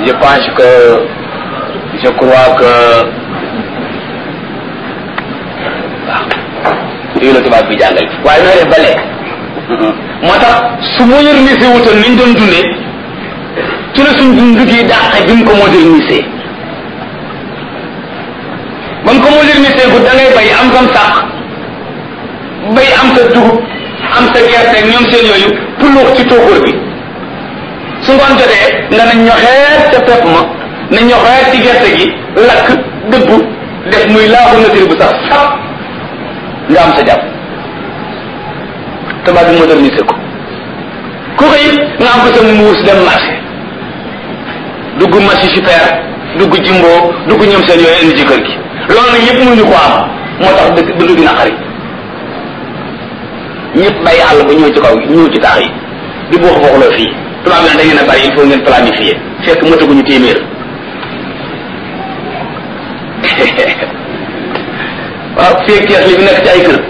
je pense que je crois que waaw lii la tubaab bi jàngal waaye nooy def ba lekk moo tax su modernisé wutoon ni ñu doon dundee ci la suñ dund gi dàq bi mu ko modernisé ba mu ko modernisé bu da ngay bay am sam sàq bay am sa dugub am sa gerte ak ñoom seen yooyu puluux ci tóokóor bi su ngoon jotee nga na ñoxeet ca pepp ma na ñoxeet ci gerte gi lakk dëbbu def muy laaxu nature bu sax sax nga am sa jàpp tubaab bi modernisé ko ku xëy nga am ko sa muus dem marché dugg marché super dugg jimbo dugg ñoom seen yooyu indi ci kër gi loolu nag yëpp mënuñu ko am moo tax dëkk dund gi naqari ñëpp bàyyi àll ba ñëw ci kaw ñëw ci taax yi di boox booxloo fii tubaab bi nag da ngeen a bari il faut ngeen planifier fekk mataguñu téeméer waaw fii kees li fi nekk ci ay kër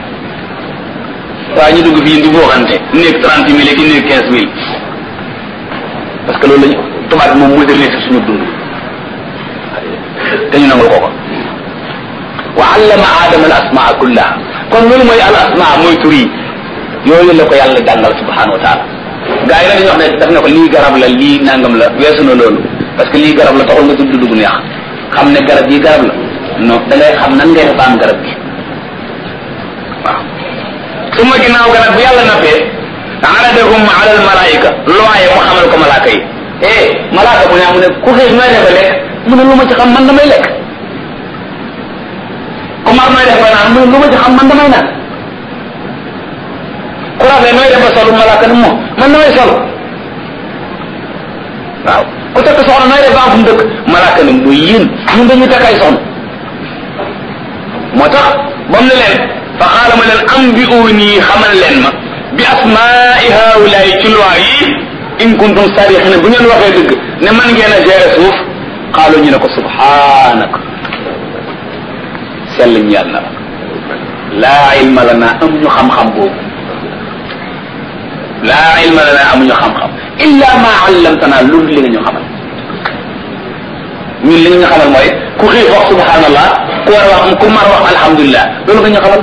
waaw ñu dugg fii di booxante néeg trente mille ki néeg quinze mille parce que loolu lañu tubaab bi moom modernisé suñu dund te ñu nangul ko ko wa allama aadama al asmaa kullaha kon loolu mooy al asmaa mooy tur yi yooyu la ko yàlla jàngal subhanahu wa taala gaa yi nag dañuy wax ne daf ne ko lii garab la lii nangam la weesu na loolu parce que lii garab la taxul nga tudd dugg neex xam ne garab yi garab la non da ngay xam nan ngay def am garab gi waaw su ma ginnaaw garab bu yàlla nappee aradahum ala al malaika looye mu xamal ko malaaka yi eh malaaka bu ne mu ne ku xëy nooy defa lekk mu ne lu ma ci xam man damay lekk ku mar nooy def ba naan mu ne lu ma ci xam man damay naan ku rafet nooy def ba solu malaaka ne moom man damay sol waaw ku takk soxna nooy def ba am fu mu dëkk malaaka ne muy yéen ñun dañuy takk ay soxna moo tax ba mu ne leen fa xaala ma leen am bi nii xamal leen ma bi asmaai haulaay ci loi yi in kuntum sarixina bu ngeen waxee dëgg ne man ngeen a gérer suuf xaalu ñu ne ko subhanaka sell ñu yàlla na la laa ilma lana amuñu xam-xam boobu laa ilma lana amuñu xam-xam illa ma allamtana loolu li nga ñu xamal ñun li nga ñu xamal mooy ku xiif wax subhanallah ku war wax ku mar wax alhamdulilah loolu nga ñu xamal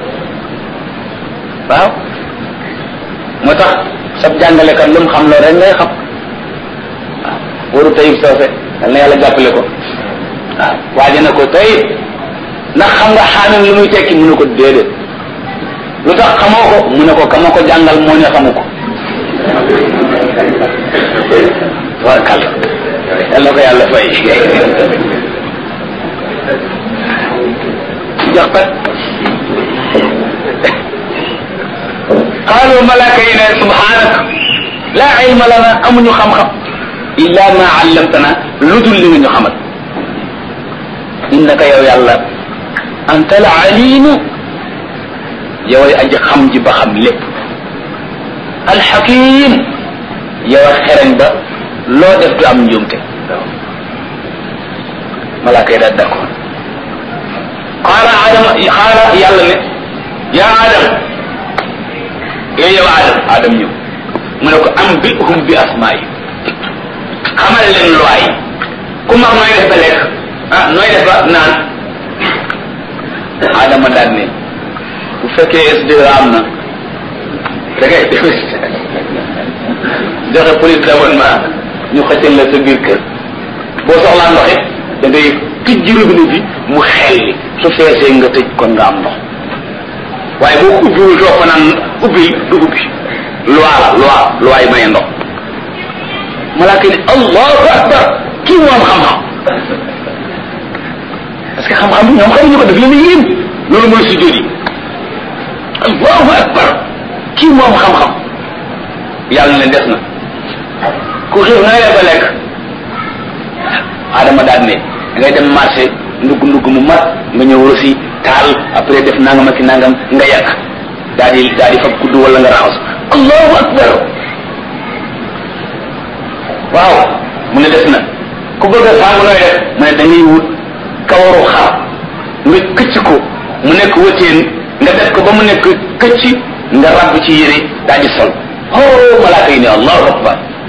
waaw moo tax sab jàngalekat lu mu xam loolu rek ngay xam waaw waru tayib soose yal na yàlla jàppale ko waaw waaje na ko tayib ndax xam nga xaamim lu muy tekki mu ne ko déedéet lu tax xamoo ko mu ne ko kama ko jàngal moo ne xamu ko warkal yal na ko yàlla fay jox kat qaalu malaaka yi ne subhanak laa ilma lana amuñu xam-xam illa ma allamtana lu dul li nga ñu xamal innaka yow yàlla anta al alimu yoway aji xam ji ba xam lépp alxakim yow a xereñ ba loo def du am njuumte malaaka yi daal d'accord qaala adama qaala yàlla ne yaa adam yooyu yow adam adam ñëw mu ne ko am bi hum bi asmaa yi xamal leen loi yi ku mag nooy def ba lekk ah nooy def ba naan adama daal ne bu fekkee SDE am na da ngay joxe police d'abonnement ñu xëccal la sa biir kër boo soxlaa ndox it da ngay tijji robinet bi mu xelli su feesee nga tëj kon nga am ndox waaye boo ko ubbiwul toog fa naan ubbi du ubbi loi la loi loi yi maye ndox malaaka ni allahu akbar kii moom xam-xam parce que xam-xam bi ñoom xamuñu ko def leen yéen loolu mooy sujjóot yi allahu akbar kii moom xam-xam yàlla ne des na ku xiif na ngay ba lekk adama daal ne da ngay dem marché ndugg ndugg mu mat nga ñëw aussi taal après def nangam ak nangam nga yàq daal di daal di fab kudd wala nga raxas allahu akbar waaw mu ne des na ku bëgg a saabu nooy def mu ne da ngay wut kawaru xar nga këcc ko mu nekk wëteen nga def ko ba mu nekk këcc nga rabb ci yére daal di sol oh malaaka yi ne allahu akbar